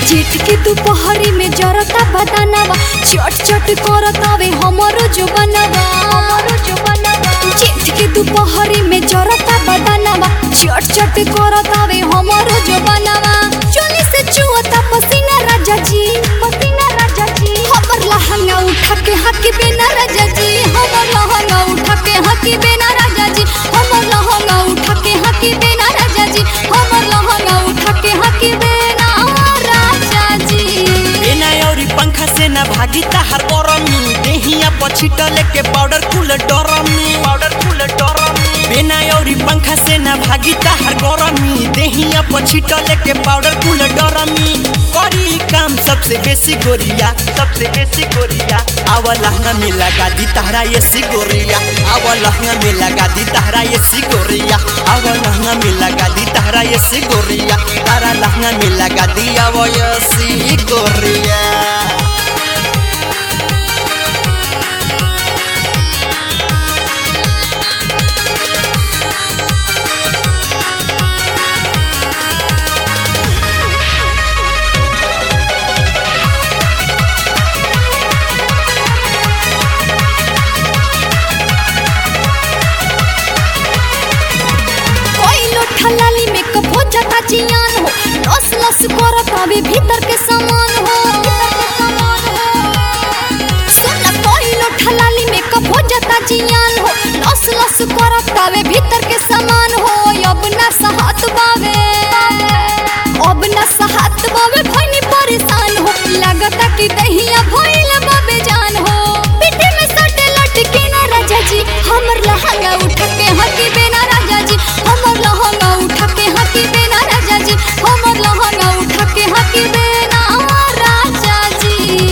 chit के दोपहरी में जरता बदानवा चट चट करतावे हमरो जो बनवा हमरो जो बनवा चिट के दोपहरी में जरता बदानवा चट चट करतावे हमरो जो बनवा चोली से चुअता पसीना राजा जी पसीना राजा जी हमर लहंगा उठा के हकी बिना राजा जी हमर लहंगा उठा के हकी बिना राजा जी हमर लहंगा उठा के हकी बिना राजा जी हमर लहंगा उठा के हकी बिना राजा जी बिना औरी पंखा से ना भागी ताहार गरमी देहिया पछिटले के पाउडर कुल डरमी पाउडर कुल डरमी बिना औरी पंखा से ना भागी ताहार गरमी देहिया पछिटले के पाउडर कुल डरमी करी काम सबसे बेसी गोरिया सबसे बेसी गोरिया आवा लहंगा में लगा दी तारा ये सी गोरिया आवा लहंगा में लगा दी तारा ये सी गोरिया आवा लहंगा में लगा दी तारा ये सी गोरिया तारा लहंगा में लगा दी आवा ये सी गोरिया कोई लोठा लाली मेकअप हो जाता जियान हो लस लस करत आवे भीतर के सामान हो सुन ना कोई लोठा लाली मेकअप हो जाता जियान हो लस लस करत आवे भीतर के सामान हो अब ना सहत बावे अब ना सहत बावे भइनी परेशान हो लगता कि दहिया भइल बाबे जान हो पीठे में सटे लटके ना राजा जी हमर लहंगा उठा के हकी बेना राजा जी हमर लहंगा उठा के हकी बेना राजा जी हमर लहंगा उठा के हकी बेना राजा जी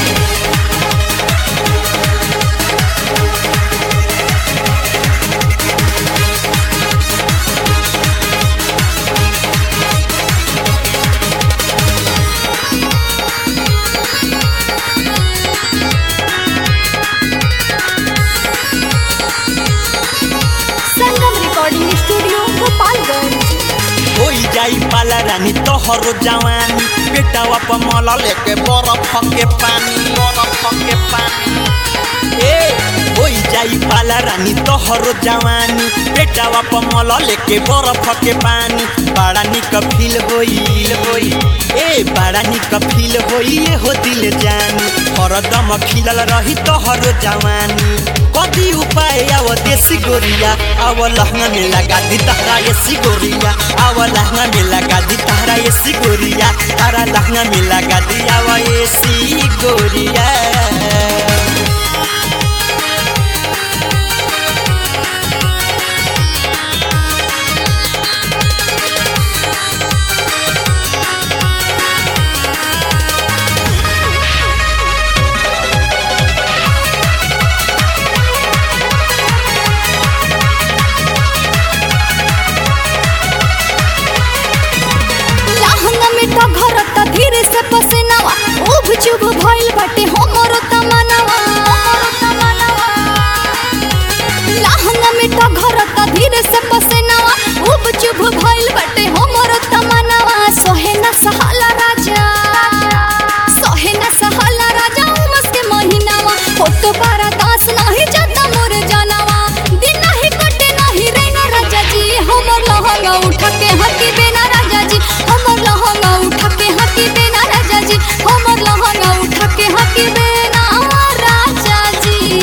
संगम रिकॉर्डिंग स्टूडियो गोपालगंज होई जाई पाला रानी तोहरो जवानी बेटावा पर मला लेके बरफ के पानी बरफ के पानी ए होई जाई पाला रानी तोहरो जवानी बेटावा पर मला लेके बरफ के पानी बड़ा निक फील होई होई ए बड़ा निक फील होई ए हो दिल जानी हरदम खिलल रही तोहरो जवानी कदी उपाय आव देसी गोरिया आव लहंगा में लगा दी तहरा ये सी गोरिया आव लहंगा में लगा दी तहरा ये सी गोरिया तारा लहंगा में लगा दी आव ये सी गोरिया लहंगा में तो घरता धीरे से पसीनावा उभ चुभ भइल बाटे हमरो तमनावा लहंगा में तो घरता धीरे से पसीनावा उभ चुभ भइल बाटे हमरो तमनावा सोहे ना सहाला राजा सोहे ना सहाला राजा उमस के महीनावा फोटो पारा दास नाही जाता मोर जनावा दिन नाही कटे नाही रेना राजा जी हमर लहंगा उठा के हकी बेना राजा जी हमर लहंगा उठा के हकी बेना राजा जी हमर लहंगा उठा के हकी बेना राजा जी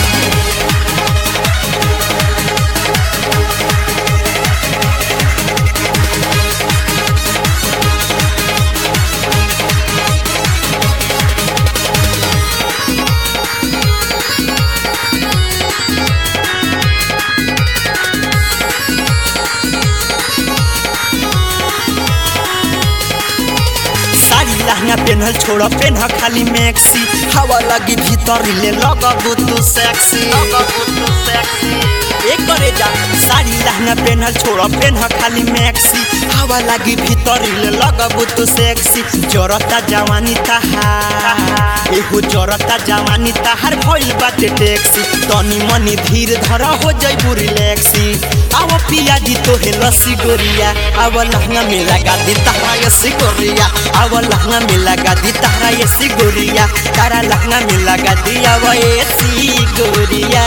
साड़ी लहंगा पेन्हल छोड़ पेन्ह खाली मैक्सी हवा लगी भीतर ले लगबू तू सेक्सी लगबू तू सेक्सी एक करे जा साड़ी लहंगा पेन्हल छोड़ पेन्ह खाली मैक्सी हवा लगी भीतर ले लगबू तू सेक्सी जरता जवानी तहार एगो जरता जवानी तहार भइल बाटे टैक्सी तनी मनी धीर धर हो जइबू रिलैक्सी आओ पिया दी तो है लस्सी गोरिया अब लहंगा में लगा दी तारा ये सिगोरिया अब लहंगा में लगा दी तारा ये सिगोरिया तारा लहंगा में लगा दी अब ये सिगोरिया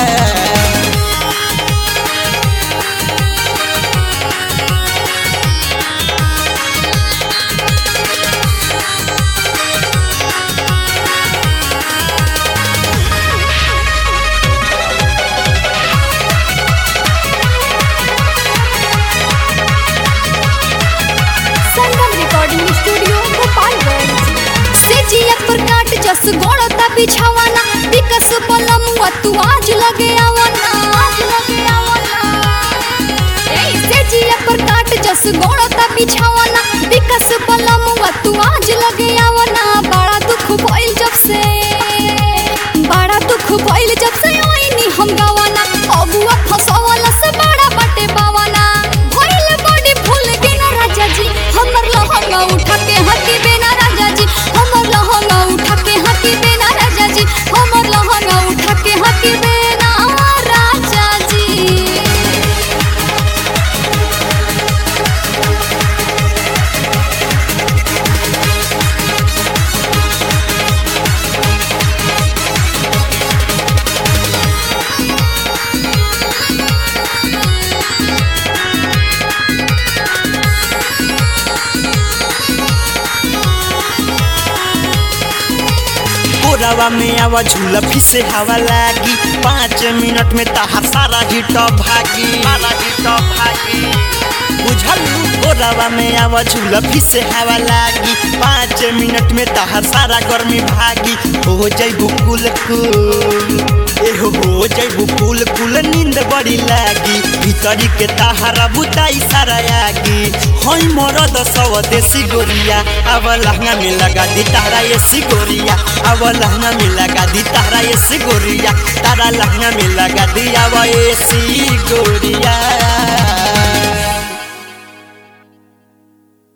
संगम रिकॉर्डिंग स्टूडियो गोपालगंज से जिया पर काट जस गोड़ता बिछावाना विकस बलमुआ तू आज लगे आवाना आज लगे आवाना ए से जिया पर काट जस गोड़ता बिछावाना विकस बलमुआ तू आज लगे आवाना बड़ा दुख भइल जब से बड़ा दुख भइल जब से ओइनी हम गावाना अबुआ फसवाला से बड़ा बाटे बावाना भइल बड़ी भूल के ना राजा जी हमर लहंगा उठा के हकी बेना राजा जी हमर लहंगा उठा के हकी बेना राजा जी हमर लहंगा उठा के हकी बेना राजा जी कोरावा में आवा झूला फिसे हवा लागी पाँच मिनट में तहार सारा हिट भागी सारा हिट भागी बुझलू कोरावा में आवा झूला फिसे हवा लागी पाँच मिनट में तहार सारा गर्मी भागी हो जैबू कुल कुल एहो हो जैबू कुल कुल नींद बड़ी लागी भीतरी के तहारा बुताई सारा आगी हई मरद सव देसी गोरिया अब लहंगा में लगा दी तारा ये सिगोरिया अब लहंगा में लगा दी तारा ये सिगोरिया तारा लहंगा में लगा दी अब ये सिगोरिया